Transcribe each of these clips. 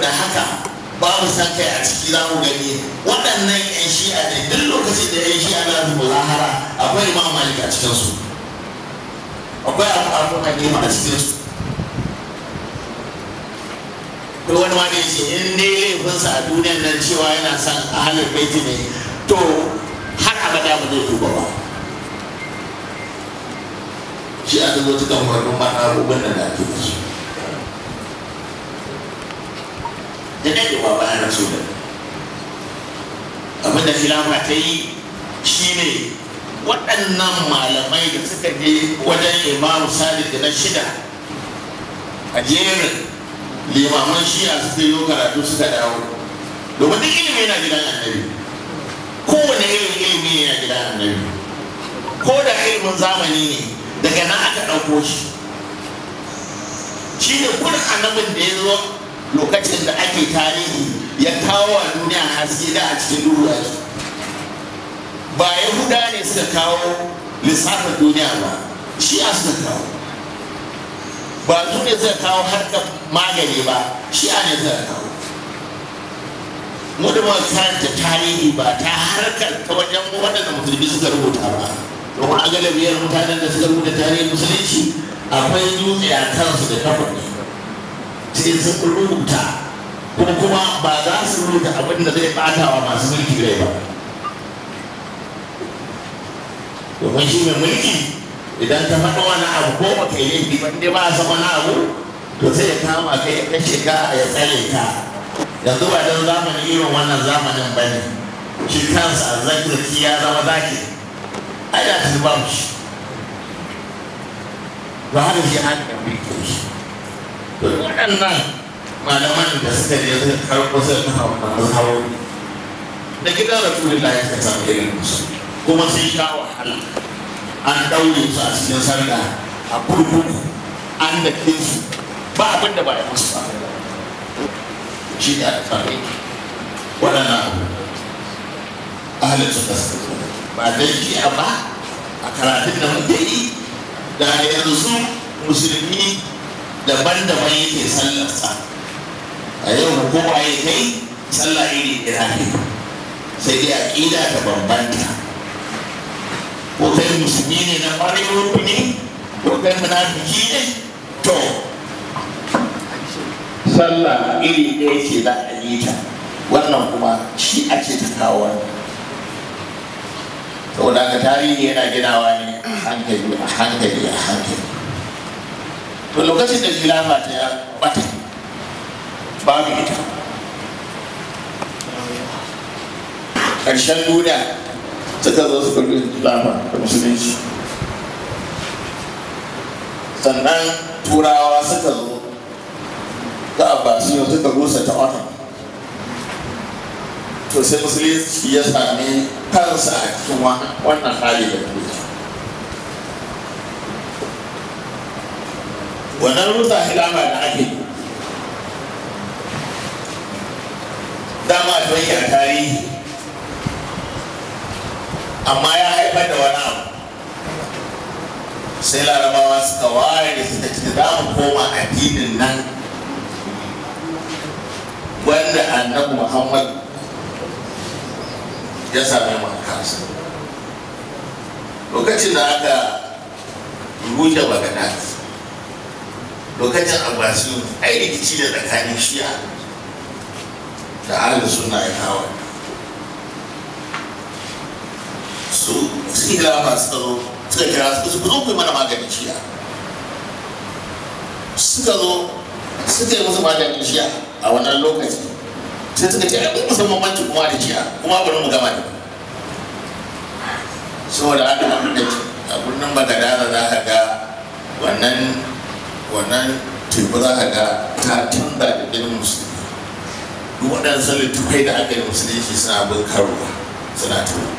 saboda haka babu san kai a ciki za mu gani waɗannan 'yan shi'a ne duk lokacin da 'yan shi'a na su muzahara akwai imam malik a cikinsu akwai abu abu hanifa a cikinsu to wani ma ne ce in dai laifinsa a duniyar nan cewa yana son ahalar baiti ne to har abada ba zai tuba ba shi a zo cikin wurin mata abubuwan da ake da su da daɗewa bayan rasu da abin da filafa ta yi shine waɗannan malamai da suka je wajen imamu sadiq na shida a jerin limaman shi'a suka yi karatu suka dawo domin duk ilimi yana gidan annabi kowane irin ilimi yana gidan annabi ko da ilimin zamani ne daga nan aka ɗauko shi shi ne kun annabin da ya zo lokacin da ake tarihi ya kawo wa duniya haske da a cikin duhu ake ba yahuda ne suka kawo lissafin duniya ba shi a suka kawo ba su ne suka kawo harkar magani ba shi a ne suka kawo mu da muka karanta tarihi ba ta harkar ta wajen waɗanda musulmi suka rubuta ba domin a galibiyar mutanen da suka rubuta tarihin musulunci akwai dutse a kansu da kafa sai sun rubuta kuma kuma ba za su rubuta abin da zai ɓata wa masu mulki rai ba domin shi mai mulki idan ka faɗa wani abu ko ba kai laifi ba inda ba a san wani abu to sai ya kama kai ya kashe ka ya tsare ka yanzu ba don zamanin irin wannan zamanin ba ne shi kansa zakirki ya zama zaki ai da ta ba shi ba haka shi an da mulki shi to waɗannan malaman da suka je suka karɓo suka kafa wannan mazhabobi da gidan rasulullahi suka samu irin musu kuma sun sha wahala an daure su a cikin sarda a kurkuku an da su ba abin da ba ya musu ba shi ne a tsare waɗannan abu ahalin su kasa ba dan jiya ba a karatun da muke yi da yanzu musulmi daban-daban yake sallarsa a yau kowa ya kai sallah iri ɗaya ne sai dai aƙida ta bambanta ko kai musulmi ne na ƙwarewar ne ko kai munafiki ne to sallah iri ɗaya ce za a yi ta wannan kuma shi ake ta kawo saboda haka tarihi yana ginawa ne a hankali a hankali a hankali to lokacin da khilafa ta ya bata babu ita ƙarshen duniya suka zo su karbi khilafa da musulunci sannan turawa suka zo ga abbasiyo suka rusa ta wata to sai musulunci ya sami kansa a cikin wannan hali da duniya wannan rusa hilama da ake yi dama don yi a tarihi amma ya haifar da wani abu sai larabawa suka ware da suka ce za mu koma addinin nan wanda annabi muhammad ya same mu a kansa lokacin da aka rushe bagadad lokacin abbasiyu ai rikici da tsakanin shi'a da ahalin suna ya kawo su su ilafa suka zo suka kira su ku zo ku yi mana maganin shi'a suka zo suka yi musu maganin shi'a a wannan lokaci sai suka ce ai kun musan bambanci kuma da shi'a kuma bari mu gama da saboda haka abin da a birnin bagadara za ka ga wannan wannan teku za ka ga ta tunda da ginin musulmi duk waɗansu littattafai da aka yi musulunci suna bin karuwa suna tuwa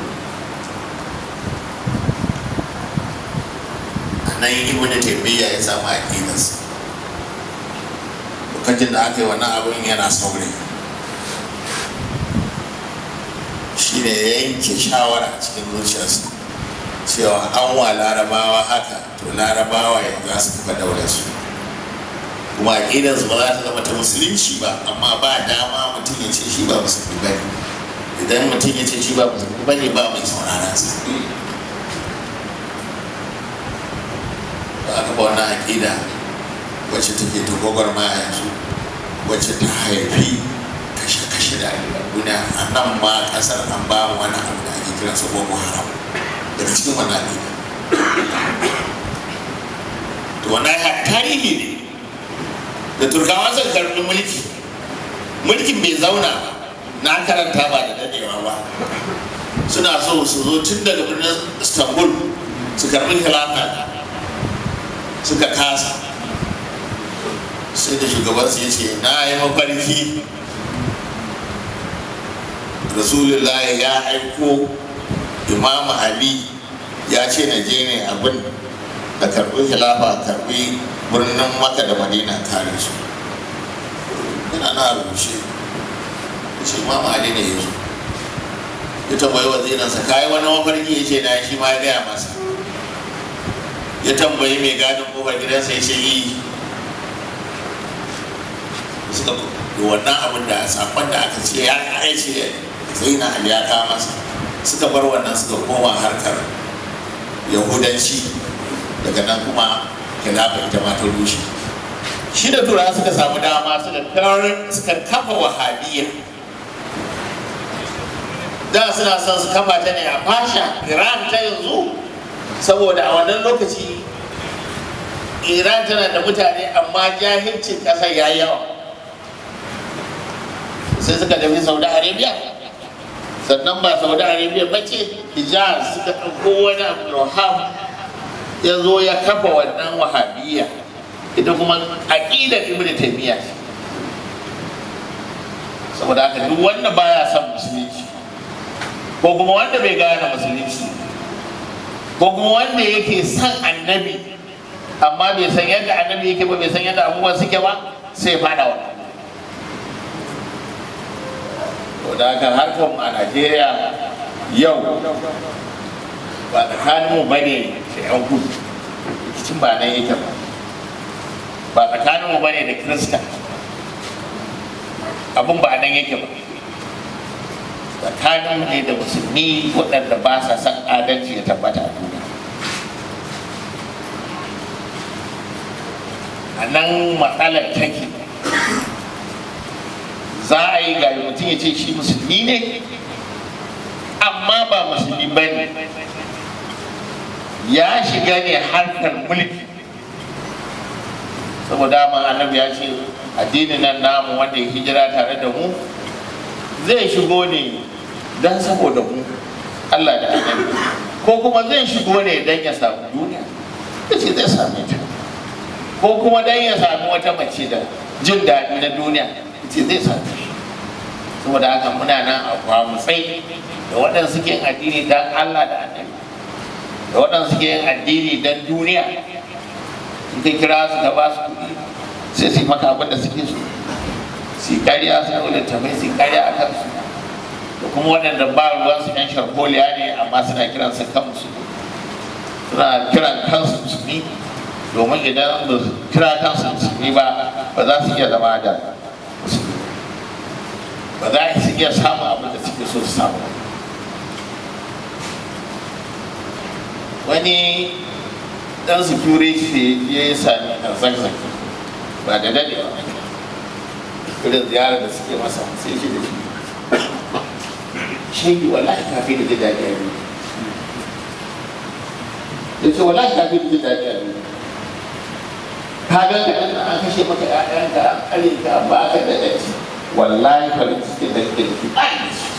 a nan ibn taimiyya ya samu aƙidarsa lokacin da aka yi wannan abin yana saurayi shi ne ya yanke shawara a cikin zuciyarsa cewa an wa larabawa haka to larabawa yanzu za su kafa daular su kuma aƙidarsu ba za ta zama ta musulunci ba amma ba dama mutum ya ce shi ba musulmi ba ne idan mutum ya ce shi ba musulmi ba ne ba mai saurara sa ba aka ba wannan aƙida wacce take ta gwagwarmaya yanzu wacce ta haifi kashe-kashe da duniya a nan ma ƙasar an ba wani abu da ake kiransa boko haram daga cikin wannan aƙida to wannan tarihi ne da turkawa suka karbi mulki mulkin bai zauna ba na karanta ba da dadewa ba suna so su zo tun daga birnin istanbul su karbi khilafa suka kasa sai da shugabansu ya ce na yi mafarki rasulullahi ya aiko imamu ali ya ce na je ne abin da karbi khilafa karbi birnin maka da madina kare su yana na rushe ce ma ma'adi ne yanzu ya tambayi waziransa kayi wani mafarki ya ce na shi ma ya gaya masa ya tambayi mai gadin kofar gidansa ya ce yi suka yi wannan abin da sakon da aka ce ya kare ce sai na ali ya kawo masa suka bar wannan suka koma harkar yahudanci daga nan kuma khilafa ita ma ta rushe shi da tura suka samu dama suka kafa wahabiyya da suna son su kafa ta ne a fasha iran ta yanzu saboda a wannan lokaci iran tana da mutane amma jahilcin ƙasar ya yawa sai suka tafi saudi arabia sannan ba saudi arabia ba ce hijaz suka ɗauko wani abu ya zo ya kafa wannan wahabiyya ita kuma aqidar ibnu taymiya saboda haka duk wanda baya son musulunci ko kuma wanda bai gane musulunci ko kuma wanda yake son annabi amma bai san yadda annabi yake ba bai san yadda abubuwan suke ba sai fada wa da haka harkar a najeriya yau ba tsakaninmu ba ne da 'yan kudu rikicin ba nan yake ba ba tsakaninmu ba ne da kirista abin ba nan yake ba tsakaninmu ne da musulmi waɗanda ba sa son adalci ya tabbata a duniya a nan matsalar take za a yi ga mutum ya ce shi musulmi ne amma ba musulmi ba ne ya shiga ne harkar mulki saboda ma annabi ya ce addinin nan namu wanda ya hijira tare da mu zai shigo ne don saboda mu Allah da annabi ko kuma zai shigo ne don ya samu duniya ya ce zai same ta ko kuma don ya sami wata mace da jin daɗi na duniya ya ce zai same shi saboda haka muna nan a kwamutsai da waɗanda suke yin addini don Allah da annabi da waɗanda suke yin addini don duniya in ka kira su ka ba su kuɗi sai su yi maka abin da suke so su yi kariya su ɗau littafai su yi kariya a kansu da kuma waɗanda ba ruwan su ɗan sharholiya ne amma suna kiran su kansu suna kiran kansu musulmi domin idan ba su kira kansu musulmi ba ba za su iya zama da musulmi ba za su iya samun abin da suke so su samu wani dan security ya yi sami a zagzagi ba da dade ba irin ziyarar da suke masa sai shi da shi shi wallahi kafin da jin daɗi a biyu da ce wallahi kafin da jin daɗi a biyu ka ga ka ɗan an kashe maka ƴaƴanka an ƙare ka ba ka da ɗanci wallahi farin cikin da kake da shi ba da shi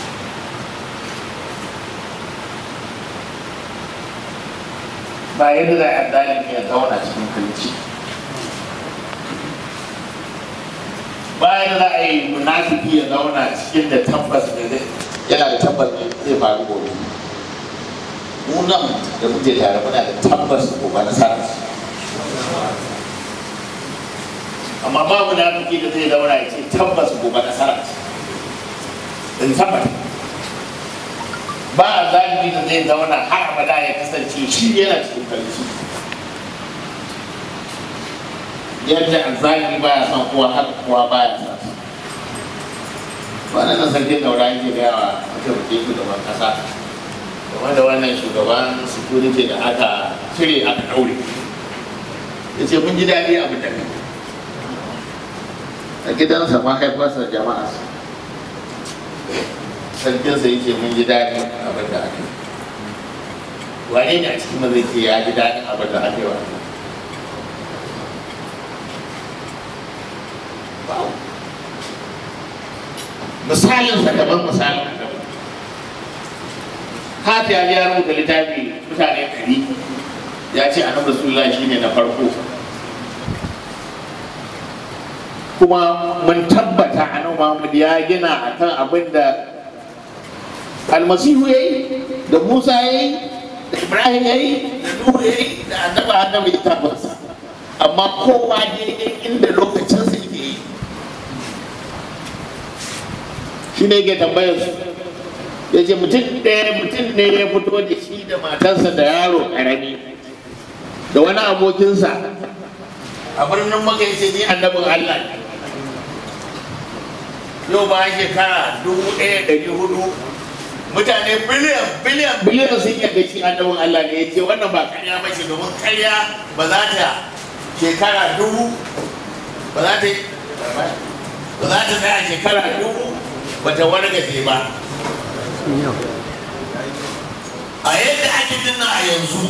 ba yadda za a dalilin ya zauna cikin kulci ba yadda za a yi munafiki ya zauna cikin da tabbas da zai yana da tabbas ne zai faru gobe mu nan da muke tare muna da tabbas ko ba na sa amma ba munafiki da zai zauna ya ce tabbas gobe nasara ce in tabbata ba a zalibi da zai zauna har abada ya kasance shi yana cikin karfi yadda zaki baya son kowa haka kowa baya son sa wannan sarkin daura yake gaya wa mataimakin shugaban kasa game da wannan shugaban security da aka cire aka daure ya ce mun ji daɗi abin da kai a gidansa mahaifarsa jama'a sarkinsa ya ce mun ji daɗi abin da aka yi wane ne a cikin mazai ce ya ji daɗin abin da aka yi wa misalin sa daban misalin daban hati ya ya rubuta littafi mutane ɗari ya ce annabi rasulullah shine na farko kuma mun tabbata annabi muhammad ya gina akan abin da almasihu ya yi da musa ya yi da ibrahim ya yi da nuhu ya yi da annabi annabi littafinsa amma kowa daidai inda lokacinsa yake yi shi ne ke tambayar su ya ce mutum ɗaya mutum ne ya fito da shi da matarsa da yaro ƙarami da wani abokinsa a birnin maka ya ce ni annabin allah ne yau ba shekara dubu ɗaya ɗari hudu mutane biliyan biliyan biliyan sun yadda shi annabin allah ne ya ce wannan ba karya ba ce domin karya ba za ta shekara dubu ba za ta ba za ta tsaya shekara dubu bata wargaje ba a yadda ake dinna a yanzu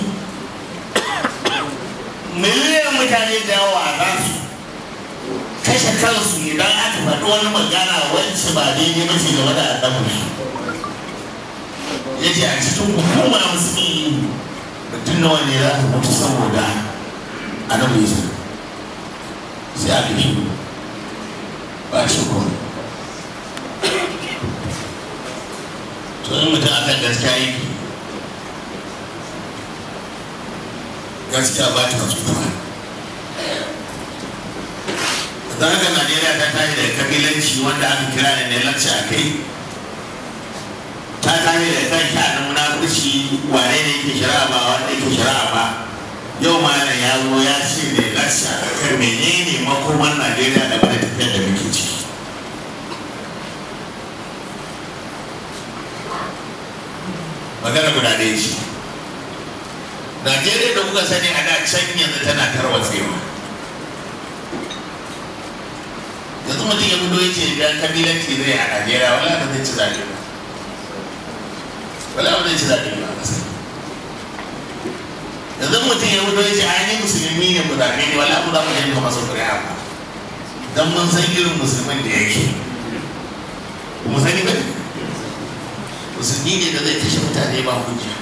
miliyan mutane da yawa za su kashe kansu idan aka faɗi wani magana wacce ba daidai ba ce game da annabi ya ce a cikin hukuma musulmi mutum nawa ne za ta mutu saboda annabi sai aka yi ba shi kuma to in mutum akan gaskiya yi gaskiya ba ta wasu kuma za ka najeriya ta tashi da kabilanci wanda aka kira da ne lakci a kai ta tashi da kan sha'anin munafurci wane ne yake shari'a ba wanda yake shari'a ba yau ma ya zo ya ce da lakci a kan menene makoman najeriya da bada tafiyar da muke ciki magana guda ɗaya ce najeriya da kuka sani a da can yanzu tana tarwatsewa yanzu mutum ya fito ya ce idan kabilanci zai a najeriya wala ba zai ci zaɓe ba wala ba zai ci zaɓe ba a ƙasa yanzu mutum ya fito ya ce a ni musulmi ne mu zaɓe ne wala ba za mu yanka masa ƙuri'a ba don mun san irin musulmin da yake mu sani ba ne musulmi ne da zai kashe mutane ba hujja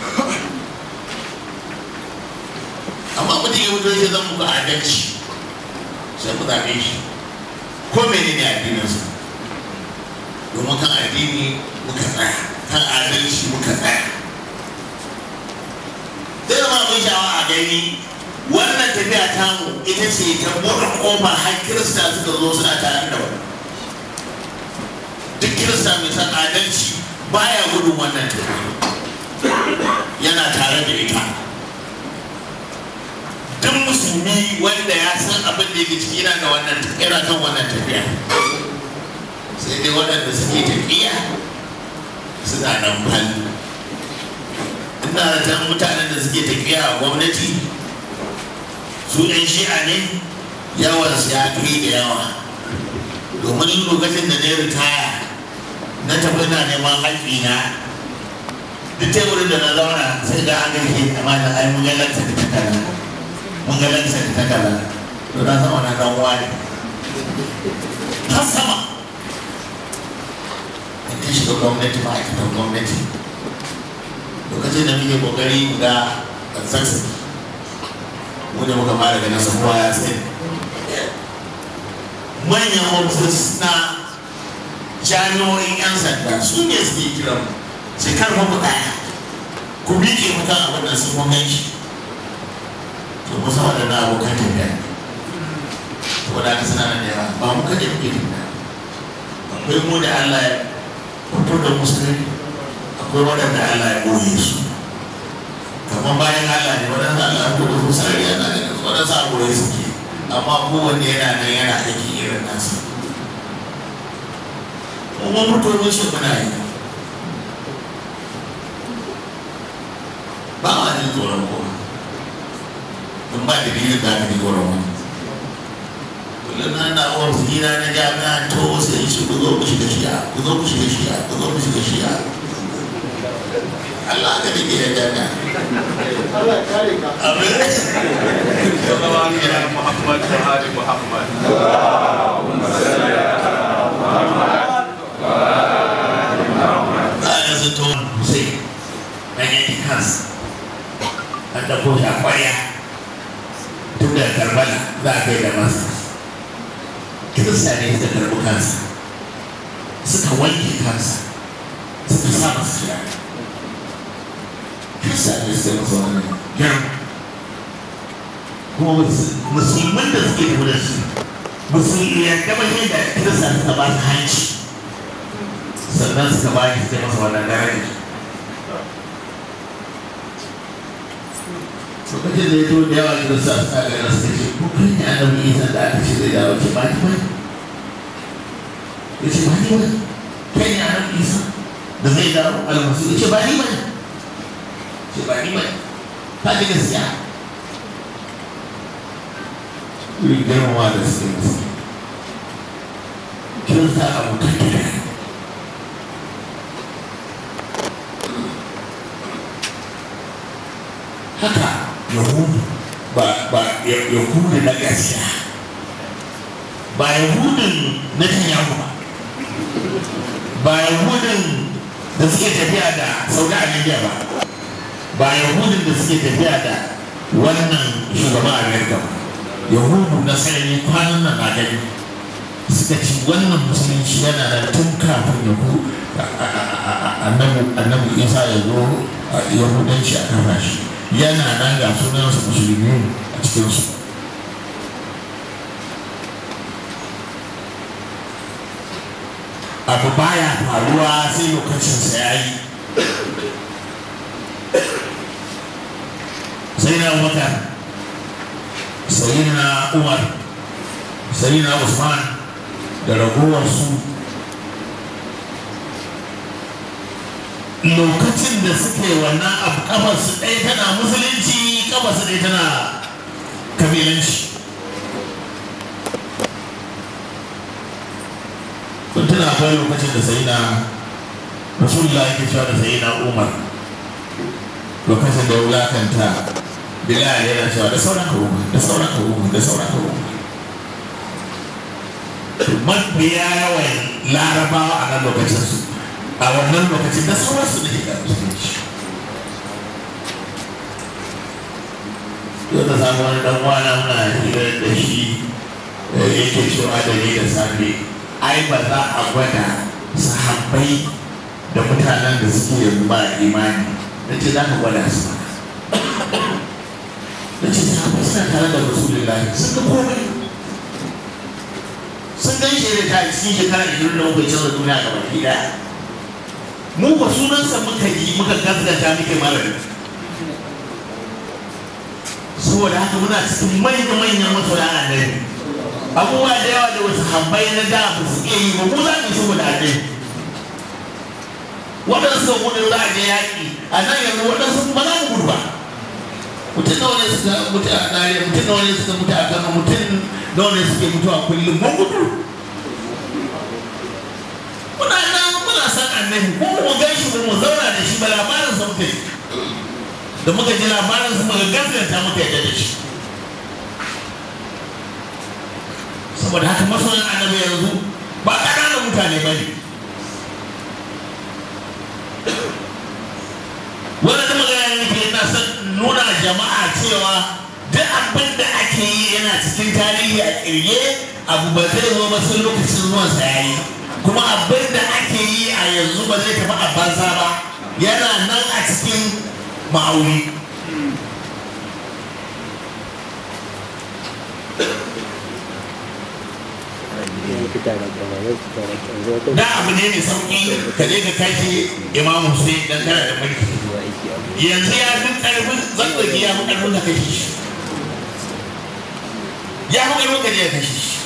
amma mutum ya mutu ya zan muku adalci sai ku zaɓe shi ko mene ne addininsa domin kan addini muka tsaya kan adalci muka tsaya zai zama abin sha'awa a gani wannan tafiya tamu ita ce ta buɗe ƙofa har kirista suka zo suna tare da wani duk kirista mai san adalci baya gudun wannan tafiya yana tare da ita duk musulmi wanda ya san abin da yake ciki yana da wannan yana kan wannan tafiya sai dai waɗanda suke tafiya suna nan falli ina da tan mutanen da suke tafiya a gwamnati su ɗan shi'a ne yawan su ya kai da yawa domin lokacin da na ritaya na tafi na neman haƙƙi na duk teburin da na zauna sai ga an gaishe amma da ai mun ga lanta da takarda mun ga lanta da takarda to na sama na dan wani har sama in shiga gwamnati ma'aikatan gwamnati lokacin da muke kokari ga kansansa mu da muka fara ganin sa kowa ya sani manyan ofis na jami'o'in 'yan sanda su ne suke kiran sai karfa mu daya ku miƙe mu kan abin da sun mun ganshi to mu sama da na abokan tafiya saboda haka suna nan da yawa ba mu kaɗai muke tafiya akwai mu da Allah ya fito da musulmi akwai waɗanda Allah ya ɓoye su kamar bayan Allah ne waɗanda Allah ya fito da musulmi yana da waɗansu a ɓoye suke amma kowanne yana nan yana aiki irin nasa kuma mutuwar shi muna yi ba ma jin tsoron kowa don ba da biyu da aka ji tsoron wani kullum na na uwar su gida na jami'a to sai shi ku zo ku shiga shiya ku zo ku shiga shiya ku zo ku shiga shiya Allah ka dake da jami'a Allah ya kare ka. abin صلى الله على محمد وآل محمد za a yanzu ta wani Hussein na yanki kansa an ɗauko shi a ƙwarya tun daga karbala za a kai da masa kirista ne suka karɓi kansa suka wanke kansa suka sa masa shiga kirista ne suka masa wannan girma kuma mus- musulman da suke tafi da su musulmi ya gaba yadda kirista suka ba su hanci sannan suka ba shi sai masa wannan daraja lokacin da ya zo da yawa da sa suka ga nasu ta ce ko kai ne annabi isa da aka ce zai dawo ce ba ni ba ya ce ba ni ba kai ne annabi isa da zai dawo almasu ya ce ba ni ba ce ba ni ba ka ji gaskiya irin girmama da suke musu kirista abokan gida ne haka yahudu ba ba Ya- yahudu na gaskiya ba yahudun na tanyahu ba ba yahudun da suke tafiya da saudi arabia ba ba yahudun da suke tafiya da wannan shugaban amerika ba yahudu na sarari kwanan nan na gani suka ci wannan musulunci yana da tun kafin yahudu annabi isa ya zo a yahudanci a kafa shi yana nan ga sunansa musulmi a cikinsu abu baya faruwa sai lokacinsa ya yi sai na abubakar sai na umar sai na usman da ragowarsu lokacin da suke wannan abu kafarsu ɗaya tana musulunci kafarsu ɗaya tana kabilanci kun tuna akwai lokacin da sai na rasulullah yake cewa da sai na umar lokacin da ya wulakanta bilal yana cewa da sauran ka umar da sauran ka umar da sauran ka umar mabiya yawan larabawa a nan lokacin su a wannan lokacin da sauran su ne ga musulunci yau da samu wani dan wana muna hira da shi da yake cewa da ni da safe ai ba za a gwada sahabbai da mutanen da suke yanzu ba imani na ce za ka gwada su ba na ce sahabbai suna tare da rasulullahi sun ga komai sun gan shi da ta cikin shekara ishirin da muka canza duniya ga baki daya mu ba sunansa muka yi muka gaskata muke malami saboda haka muna cikin manya-manyan masoya annabi abubuwa da yawa da wasu habbai na da ba su iya yi ba mu za mu saboda annabi waɗansu sun gudu za a je yaƙi a nan yanzu waɗansu ba za mu gudu ba mutum nawa ne suka mutu a Zaria mutum nawa ne suka mutu a Kano mutum nawa ne suke mutuwa kullum mun gudu muna nan muna san annabi ko mu gan shi ba mu zauna da shi ba labarin sa muka yi da muka ji labarin sa muka gaskata muka yadda da shi saboda haka masoyan annabi yanzu ba ƙananan mutane ba ne wannan magana yake yana son nuna jama'a cewa duk abin da ake yi yana cikin tarihi a kirge abu ba zai zo ba sai lokacin zuwan sa yayi kuma abin da ake yi a yanzu ba zai tafi a banza ba yana nan a cikin ma'auni da abu ne mai sauki ka je ka kashe imam Hussein dan kana da mulki yanzu ya fi karfin zazzagi ya fi karfin ka kashe shi ya fi ƙarfin ka je ka kashe shi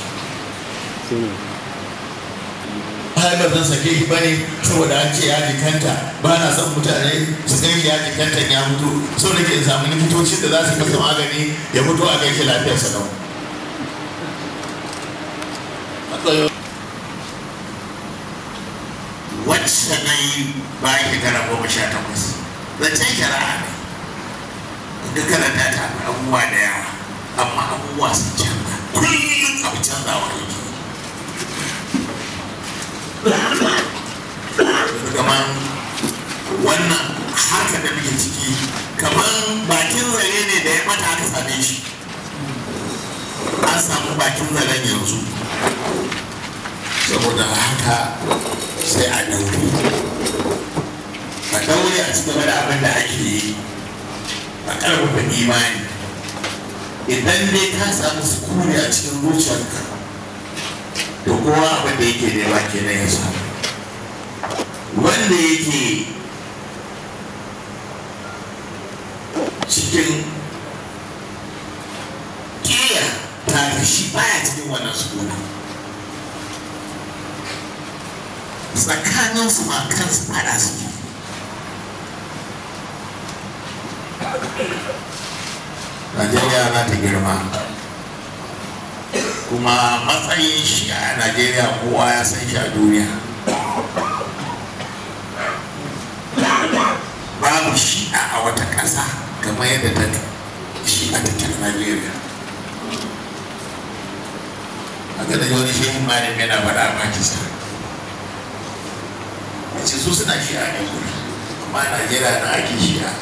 har ba zan sake shi bane saboda an ce ya jikanta ba na son mutane su san shi ya jikanta ya mutu so da ke samu likitocin da za su masa magani ya mutu a gaishe lafiyarsa lau wacce na yi bayan shekara goma sha takwas zancen shari'a ne duk karanta ta abubuwa da yawa amma abubuwa sun canza kullum abu canzawa yake kamar wannan haka da muke ciki kamar bakin zare ne da ya mata aka same shi an samu bakin zaren yanzu saboda haka sai a daure a daure a cikin da abin da ake yi a karfafa imani idan dai ka samu sukuni a cikin zuciyarka da kowa abin da yake nema kenan ya samu wanda yake cikin ƙiya ta shi baya cikin wannan sukuna tsakanin su ma kansu fada su Najeriya na ta girma kuma matsayin shi a Najeriya kowa ya san shi a duniya babu shi a wata ƙasa kamar yadda ta shi a tattalin Najeriya a ga da wani shehin malam yana faɗa a Pakistan ce su suna shi a ne guri kuma a Najeriya na ake shi a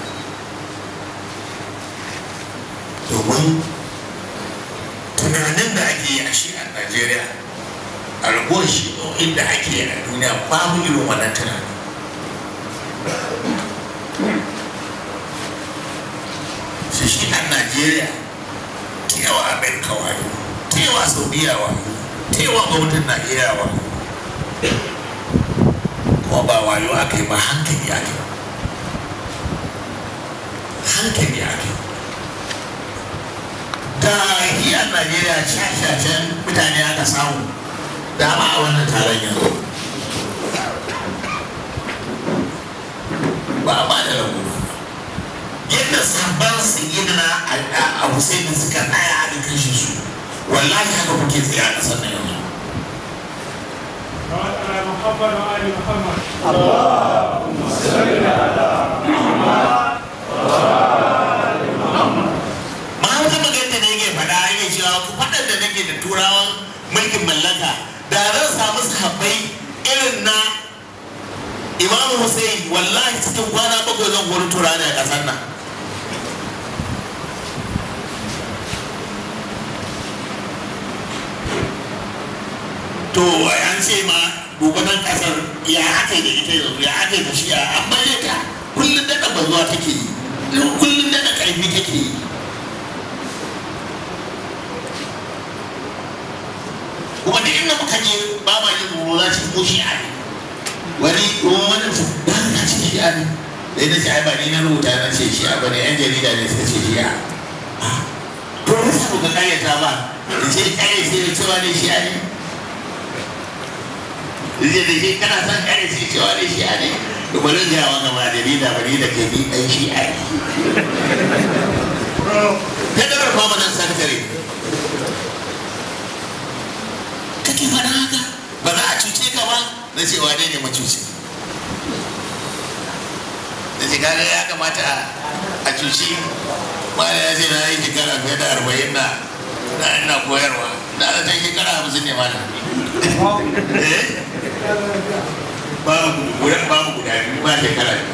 domin tunanin da ake yi a shi a Najeriya a ragowar shi inda ake yi a duniya babu irin wannan tunanin shi shi a Najeriya tewa Amerika wayo tewa Saudiya wayo tewa gwamnatin Najeriya wayo kuma ba wayo aka yi ba hankali aka yi hankali aka yi da iya Najeriya shashashen mutane aka samu dama a wannan taron yanzu ba a ba da rabu yadda sabon sayyidina a Hussein suka tsaya a kashe su wallahi haka kuke tsaye a ƙasar nan yanzu على محمد وآل محمد ma wata magana da yake faɗa yake cewa ku faɗar da nake da turawan mulkin mallaka da zan samu sahabbai irin na imamu hussein wallahi cikin kwana bakwai zan kori turani a ƙasar nan to an ce ma dubanan ƙasar ya aka yi da ita yanzu ya aka yi da shi amma ya ta kullum daɗa bazuwa take yi kullum daɗa ƙarfi take yi kuma da inda muka je ba ma yin tsoro za su ko shi'a ne wani ruwan wani su ba na ce shi'a ne da ina ce ai ba ni na rubuta na ce shi'a ba ne yan jarida ne suka ce shi'a to wani sa ka kayyata ba da ce kare sai da cewa ne shi'a ne zai da ke kana son kare sai cewa ne shi'a ne to bari ga wa gaba jarida ba ni da ke bi ɗan shi'a ne federal permanent secretary kake faɗa haka ba za a cuce ka ba na ce wane ne macuci da ce kaga ya kamata a cuci mana ya ce na yi shekara fiye da arba'in na na ina koyarwa na da ta shekara hamsin ne mana babu guda babu guda biyu ba shekara biyu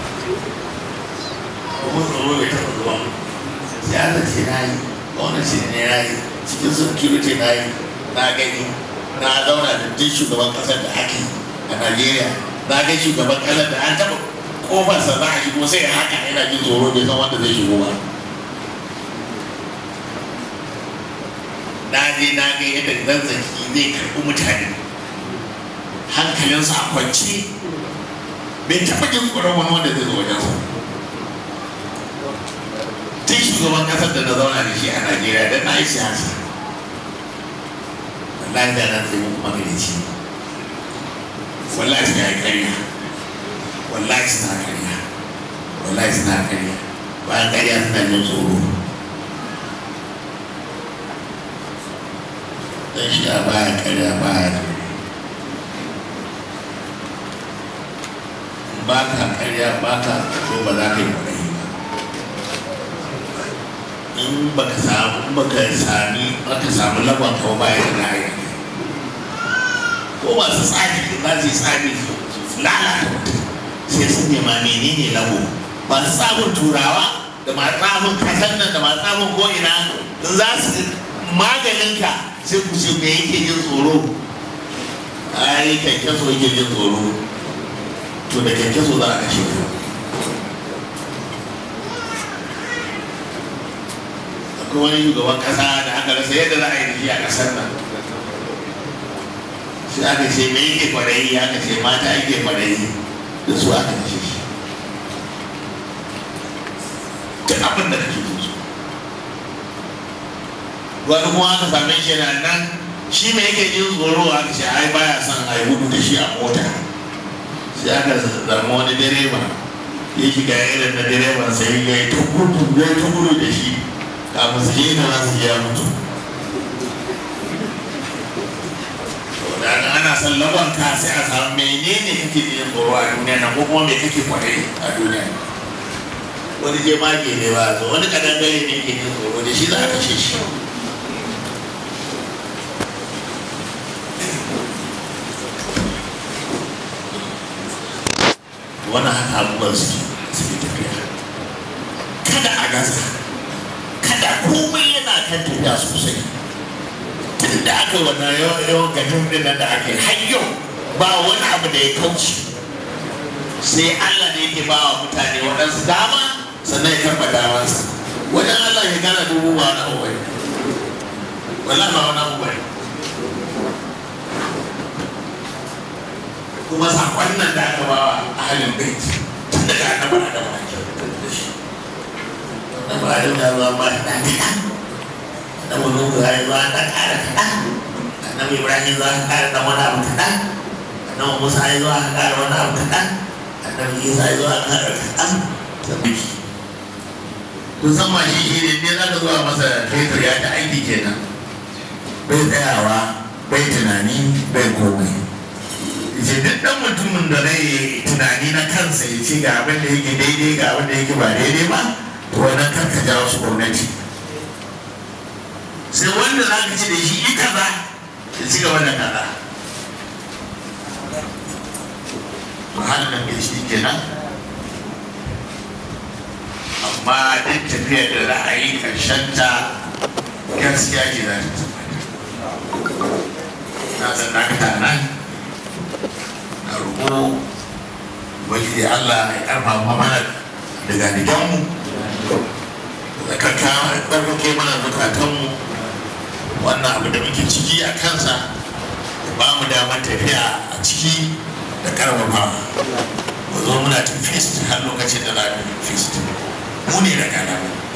kuma tsoro bai taɓa zuwa siyasa ce na yi gwamnati ne na yi cikin security na yi na gani na zauna da duk shugaban kasar da ake a Najeriya na ga shugaban kasar da an taɓa kofarsa za a shigo sai haka yana jin tsoro bai san wanda zai shigo ba na je na ga yadda zazzaki zai karɓi mutane hankalinsa a kwance bai taɓa jin tsoron wani wanda zai zo wajensa tun shugaban kasar da na zauna da shi a Najeriya da na yi siyasa wallahi da nan sai mun kuma garici wallahi suna ƙarya wallahi suna ƙarya wallahi suna ƙarya bayan ƙarya suna jin tsoro dan shi a baya ƙarya baya tsoro ba ka ƙarya ba ka tsoro ba za ka yi kwaɗayi ba in baka samu in baka sami baka samu lagon kawo bayan da ra'ayi ko masu tsari za su yi tsari su lalata mutum sai sun nema menene lago masu tsamin turawa da masu tsamin kasan nan da masu tsamin ko'ina in za su maganin ka sai ku ce me yake jin tsoro ai kyankyaso yake jin tsoro to da kyankyaso za a kashe ku akwai wani shugaban kasa da aka rasa yadda za a yi da shi a kasar nan sai aka ce me yake kwadayi aka ce mata yake kwadayi da su aka kashe shi duk abin da kake so wani kuma aka same shi na nan shi me yake jin tsoro aka ce ai baya son a yi gudu da shi a mota sai aka zama wani direba ya shiga irin na direban sai ya yi ta gudu ya yi ta gudu da shi kafin su je na su ya mutu da ana son laban ka sai a samu menene kake jin tsoro a duniya nan ko kuma me kake kwarai a duniya wani je mage ne ba zo wani kadangare ne ke jin tsoro da shi za a kashe shi wannan haka abubuwan su suke tafiya kada a gaza kada komai yana kan tafiya sosai tun da aka wannan yawan yawan gajin din da aka yi har yau ba wani abu da ya kauce sai Allah ne yake ba wa mutane waɗansu dama sannan ya karɓa damansa wajen Allah ya gana dubu ba wani abu bane wala ba wani abu bane kuma sakon nan da aka ba wa ahalin bait tun daga annabi Adam ake da shi annabi Adam ya zama ba da kaɗan annabi Nuhu ya yi zuwa ɗan ƙara kaɗan annabi Ibrahim za ka ƙara ɗan wani abu kaɗan annabi Musa ya zuwa ka ƙara wani abu kaɗan annabi Isa ya zuwa ƙara kaɗan sabbi kun san ma shi shi ne ne za ka zuwa masa fetur ya ta aiki kenan bai tsayawa bai tunani bai komai ce duk ɗan mutumin da zai tunani na kansa ya ce ga abin da yake daidai ga abin da yake ba daidai ba to wannan karka jawo su gwamnati sai wanda za ka ci da shi ita za ya ci gaba da kaza to hannun nan shi kenan amma duk tafiyar da za a yi ƙarshen ta gaskiya ce za ta tabbata na san dakata nan na roƙo ubangiji Allah ya ƙarfafa mana daga diganmu da ƙarfake mana zukatanmu wannan abu da muke ciki a kansa ba mu damar tafiya a ciki da ƙarfafa mu zo muna ta fist har lokacin da za mu fist mu ne da gana